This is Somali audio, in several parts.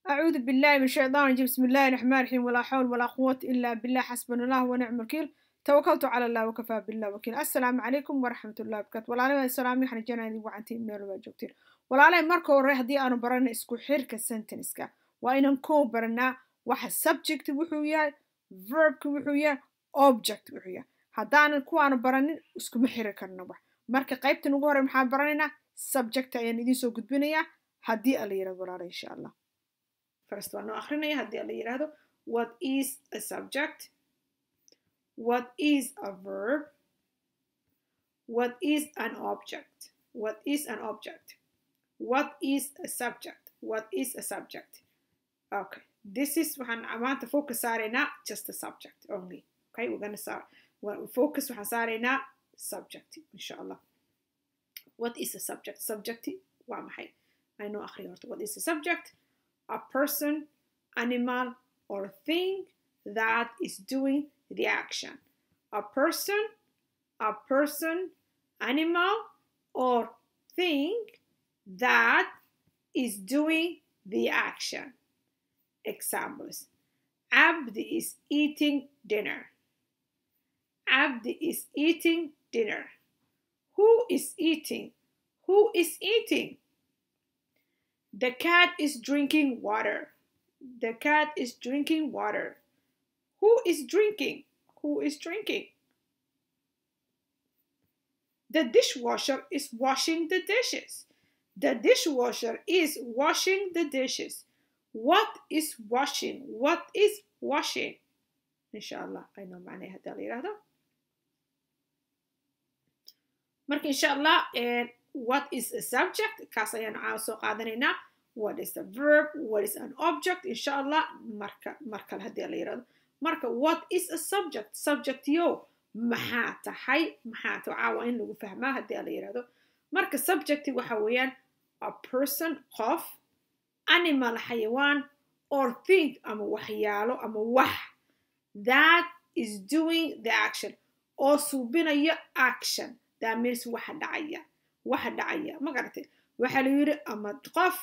أعوذ بالله من الشيطان الرجيم بسم الله الرحمن الرحيم ولا حول ولا قوة إلا بالله حسبنا الله ونعم الوكيل توكلت على الله وكفى بالله وكيل السلام عليكم ورحمة الله وبركاته ولا السلام waxaan jeenaa idin wacantiin meel waa joogtiin walaalay marka hore haddii aanu barana isku xirka sentenceska waa inaan koo baranaa waxa subject wuxuu yahay verbka wuxuu yahay object wuxuu yahay haddaanan kuwaanu baranin iskuma xiri karno wax marka qaybtan ugu hore maxaan baranaynaa subject ayaan idiin soo gudbinayaa haddii ala yirahdo walaala insha allah first waan noo akrinaya haddii ala yirahdo what is a subject what is a verb what is an object what is an object what is a subject what is a subject okay this is waxaan maanta focus saaraynaa just a subject only okay we're gonna start focus waxaan saaraynaa subject insha allah what is a subject subject waa maxay aynoo akhriya horta what is a subject a person animal or thing that is doing the action a person a person animal or thing that is doing the action examples abdi is eating dinner abdi is eating dinner who is eating who is eating the cat is drinking water the cat is drinking water who is drinking who is drinking the dishwasher is washing the dishes the dishwasher is washing the dishes what is washing what is washing inshallah i know معناها هذا اللي يراهده marka insha allah what is a subject kaas ayaan caawa soo qaadanaynaa what is a verb what is an object insha allah marka markale haddii la yirahdo marka what is a subject subject yo maxaa tahay maxaa ta caawa in lagu fahmaa haddii la yirahdo marka subject waxa weeyaan a person qof animal xayawaan or thing ama waxyaalo ama wax that is doing the action oo suubinaya action that means waxa dhacaya waxa dhacaya ma garatay waxaa la yidhi ama qof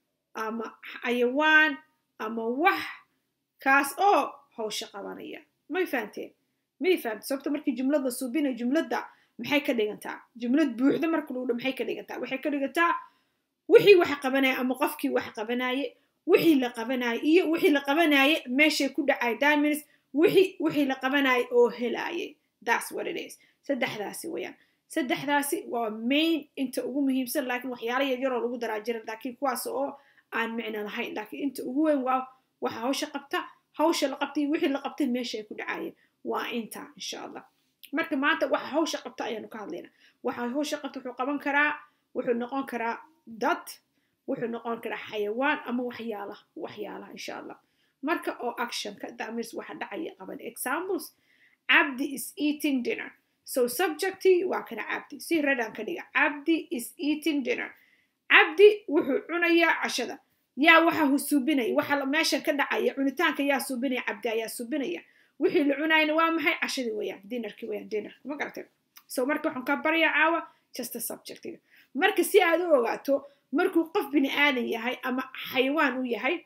ama xayawaan ama wax kaas oo hawsha qabanaya may fahanteen may fahamte sababta markii jumlada suubinaya jumladda maxay ka dhigantaa jumlad buuxda marka lagu dha maxay ka dhigantaa waxay ka dhigantaa wixii wax qabanaya ama qofkii wax qabanaye wixii la qabanaye iyo wixii la qabanaye meeshay ku dhacay that means wixii wixii la qabanaye oo helaayay that's what it is saddexdaasi wayaan saddexdaasi waa main inta ugu muhiimsan laakiin waxyaala yaryaroo lagu daraa jira laakiin kuwaas oo aan micno lahayn laakiin inta ugu weyn waa waxa hawsha qabta hawsha la qabtay wixii la qabtay meesha ay ku dhacayeen waa inta insha allah marka maanta waxa hawsha qabta ayaanu ka hadlaynaa waxa hawsha qabta wuxuu qaban karaa wuxuu noqon karaa dad wuxuu noqon karaa xayawaan ama waxyaalaha waxyaalaha insha allah marka oo actionka that means waxa dhacaya qaban examples abdi is eating dinner so subjecti waa kana cabdi si redaan ka dhiga cabdi is eating dinner cabdi wuxuu cunayaa cashada yaa waxa hu suubinaya waxa meesha ka dhacaya cunitaanka yaa suubinaya cabdi ayaa suubinaya wixii la cunayna waa maxay cashadii weeyaan dinarkii weeyaan dinar ma garatay so marka waxaan ka baryaa caawa just a subjectiga marka si aad u ogaato markuu qof bini aadan yahay ama xayawaan u yahay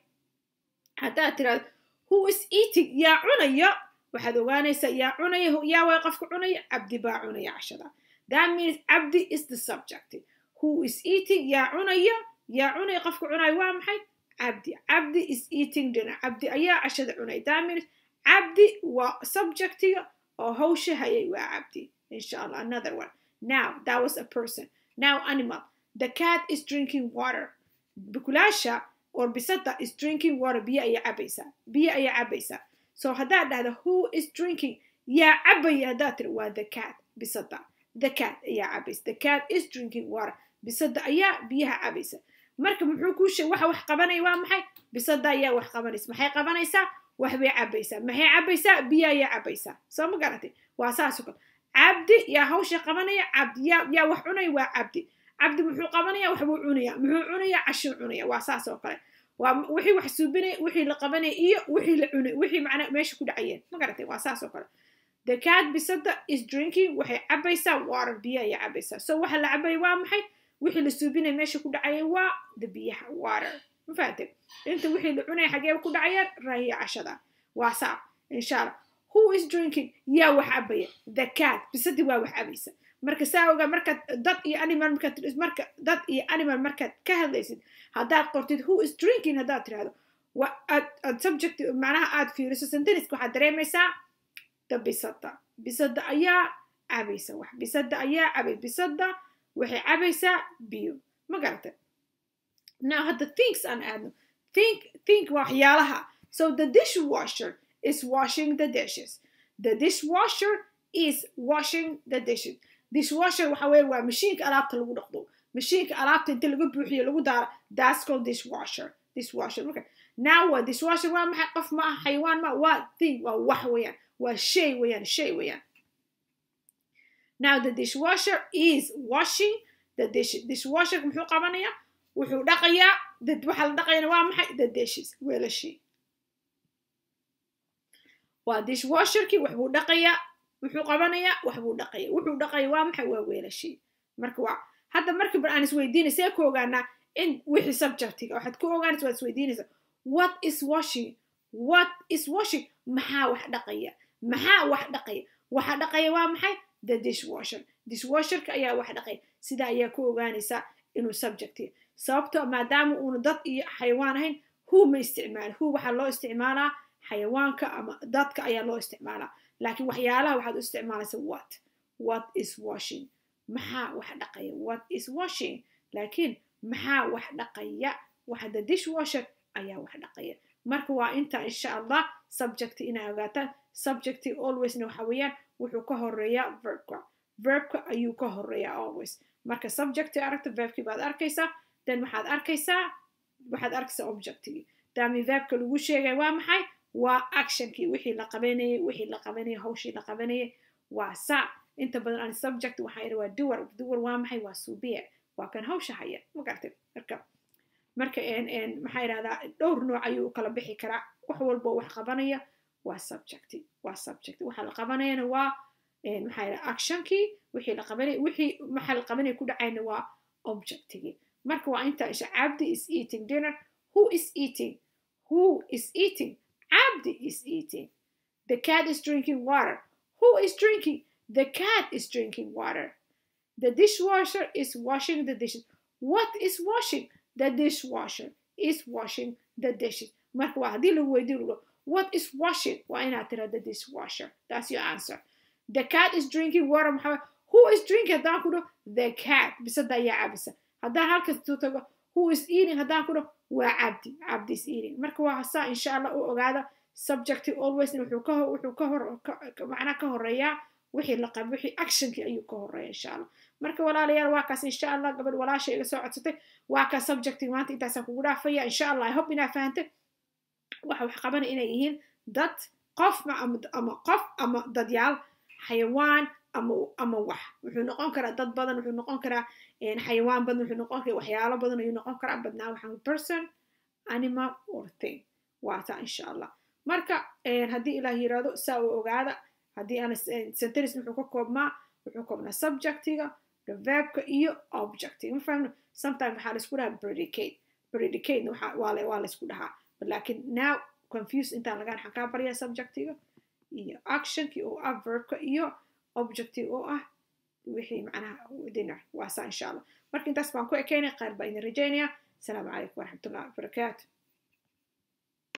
haddaad tiraado who is eating yaa cunaya waxaad ogaanaysaa yaa cunaya yaa way qofka cunaya cabdi baa cunaya cashada that means cabdi is the subject who is eating yaa cunaya yaa cunaya qofka cunaya waa maxay cabdi cabdi is eating dinner cabdi ayaa cashada cunaya that means cabdi waa subjectiga oo hawsha hayay waa cabdi insha allah another one now that was a person now animal the cat is drinking water bukulaasha or bisada is drinking water biyo ayaa cabaysaa biyo ayaa cabaysaa so haddaad dhahda who is drinking yaa cabaya haddaad tiri waa the cat bisada the cat ayaa cabaysa the cat is drinking water bisada ayaa biyaha cabaysa marka muxuu kuu sheeg waxa wax qabanaya waa maxay bisada ayaa wax qabanaysa maxay qabanaysaa wax bay cabaysaa maxay cabaysaa biyo ayaa cabaysaa soo ma garatay waa saas oo kale cabdi yaa hawsha qabanaya cabdi yaa yaa wax cunaya waa cabdi cabdi muxuu qabanaya wax buu cunaya muxuu cunaya cashuu cunaya waa saas oo kale waa wixii wax suubinaya wixii la qabanaya iyo wixii la cunay wixii macnaa meesha ku dhacayeen ma garatay waa saas oo kale the cat bisada is drinking waxay cabaysaa water biyo ayay cabaysaa so waxa la cabaya waa maxay wixii la suubinaya meesha ku dhacaya waa the biyaha water ma fahamtay inta wixii la cunaya xageeba ku dhacayaan raahiya cashada waa saa insha allah who is drinking yaa wax cabaya the cat bisadii waa wax cabaysa marka saa ogaa markaad dad iyo animal markaad marka dad iyo animal markaad ka hadlaysid haddaad qortid who is drinking haddaad tirahdo wa aad aad subject macnaha aad fiiriso senteniska waxaad dareemaysaa da bisada bisada ayaa cabaysa wax bisada ayaa cabay bisada waxay cabaysaa biyo ma garata now hadda thinks aan aadno think think waxyaalaha so the dishwasher is washing the dishes the dishwasher is washing the dishes dishwasher waxa weeye waa mashiinka alaabta lagu dhaqdo mashiinka alaabta inta laga buuxiyo lagu daaro that's called dishwasher dishwasher okay now waa dishwasher waa maxay qof ma aha xayawaan ma waa thing waa wax weeyaan waa shay weeyaan shay weeyaan now the dishwasher is washing the dish dishwasher muxuu qabanayaa wuxuu dhaqayaa dad waxa la dhaqayana waa maxay the dishes weelashii waa dishwasherkii waxbuu dhaqayaa wuxuu qabanayaa waxbuu dhaqaya wuxuu dhaqaya waa maxay waa weelashii marka waa hadda markii bar aan isweydiinay see ku ogaanaa in wixii subjectiga waxaad ku ogaanaysa waad isweydiinaysa what is washing what is washing maxaa wax dhaqaya maxaa wax dhaqaya waxa dhaqaya waa maxay the dishwasher dishwasherka ayaa wax dhaqaya sida ayaa ku ogaanaysaa inuu subjectiga sababto maadaama uuna dad iyo xayawaan ahayn who ma isticmaal who waxaa loo isticmaalaa xayawaanka ama dadka ayaa loo isticmaalaa laakiin waxyaalaha waxaad u isticmaalaysa what what is washing maxaa wax dhaqaya what is washing laakiin maxaa wax dhaqaya waxa the dishwasher ayaa wax dhaqaya marka waa inta insha allah subject inaa ogaataan subject alwaysna waxa weeyaan wuxuu ka horeeyaa verbka verbka ayuu ka horeeyaa always marka subject aragta verbkii baad arkaysaa then waxaad arkaysaa waxaad arkaysaa objectigii daami verbka lagu sheegay waa maxay waa actionkii wixii la qabanayay wixii la qabanayay hawshii la qabanayay waa saa inta badan aan subject waxaa yidhi waa duwar duwar waa maxay waa suubiya waa kan hawsha haya ma gartay marka marka maxaa yidhahdaa dhowr nooc ayuu u kala bixi karaa wax walbo wax qabanaya waa subject waa subject waxa la qabanayana waa maxaa yidhahdaa actionkii wixii la qabanay wixii maxaa la qabanaya ku dhacayna waa objectigii marka waa inta isha cabdi is eating dinner who is eating who is eating Abdi is eating. The cat is drinking water. Who is drinking? The cat is drinking water. The dishwasher is washing the dishes. What is washing? The dishwasher is washing the dishes. Marka waa haddii lagu weydiin what is washing? Waa inaad tira the dishwasher. That's your answer. The cat is drinking water. Maxaa who is drinking? Haddaan ku dhaho the cat. Bisada ayaa cabisa. Haddaan halkas tu tago who is eating? Haddaan ku dhaho waa cabdi cabdi is eating marka waa saa insha allah u ogaada subjecti always wuxuu ka wuxuu ka hor macnaa ka horeeyaa wixii la qab wixii actionkii ayuu ka horeeya insha allah marka walaalayaal waa kaas insha allah gabadh walaasha iga soo codsatay waa kaas subjecti maanta intaasaan kugu dhaafaya insha allah i hope inaa fahantay waxa wax qabanaya inay yihiin dad qof ama qof ama dadyaal xayawaan ama ama wax wuxuu noqon karaa dad badan wuxuu noqon karaa xayawaan badan wuxuu noqon karaa waxyaalo badan ayuu noqon karaa badnaa waxaan person animal or thing waa taa insha allah marka haddii ilaah yiraahdo saa u ogaada haddii aan sentence wuxuu ka koobmaa wuxuu koobnaa subjectiga the verbka iyo objectiga ma fahmno sometimes waxaa laisku dhahaa predicate predicate waa waa laisku dhahaa laakiin now confuse intaan lagaan waxaan kaa baryaa subjectiga iyo actionki oo ah verbka iyo objective oo ah wixii macnaha dinner waa saa insha allah marka intaas baan ku ekeynay qaar baa idin rajaynaya asalaamu calaykum waraxmatullahi wabarakaatu